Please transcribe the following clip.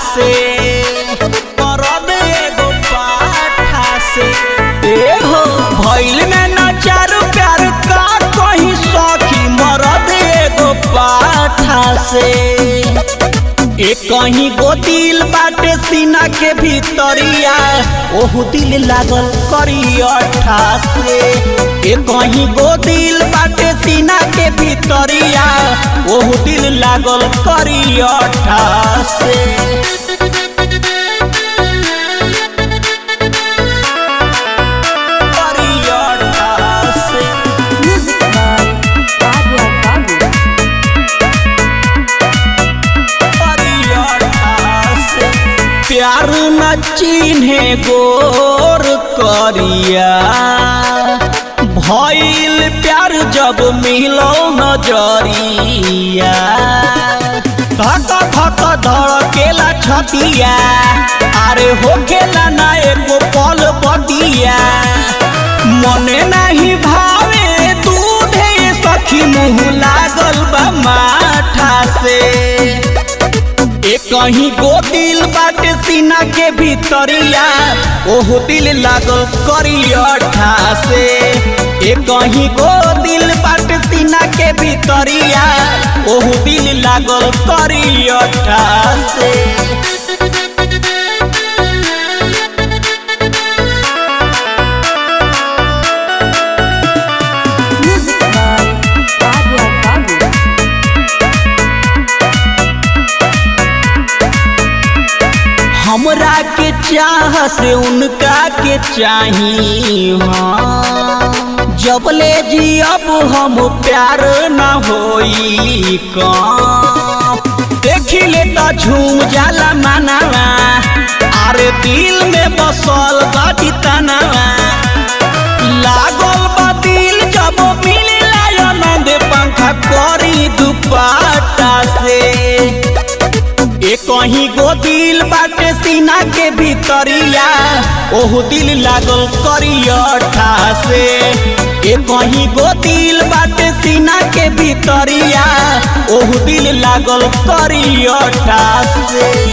से मरद एगो पाठा से ए हो भइल में न चारू प्यार का कहीं सखी मरद एगो पाठा से ए कहीं गो दिल बाटे सीना के भीतरिया ओहु दिल लागल करी अठा से ए कहीं गो दिल बाटे सीना के भीतरिया ओहु दिल लागल करी अठा से करी अठा से Music by Arya Babu. प्यार न चिन्हे गोर करिया भइल प्यार जब मिलो नजरिया धक धक धड़केला छतिया अरे हो गेला ना एगो पल बदिया मने नहीं भावे दूधे सखी मुँह लागल बा माठा से ए कहीं गो दिल बाटे सीना के भीतरिया ओहो दिल लागल करी अठा से ए कहीं गो दिल बाटे सीना के भीतरिया ओहो दिल लागल करी अठा से Music by Arya Babu. हमरा के चाह से उनका के चाही हाँ। जबले जी अब हम प्यार न होई कम देखी ले तो झूम जाला मानवा अरे दिल में बसल बाटी तनवा लागल बा दिल जब मिले आनंद पंखा करी दुपाटा से ए कहीं गो दिल बाटे सीना के भीतरिया ओहु दिल लागल करी अठा से ए कहीं गो दिल बाटे सीना के भीतरिया ओहु दिल लागल करी अठा से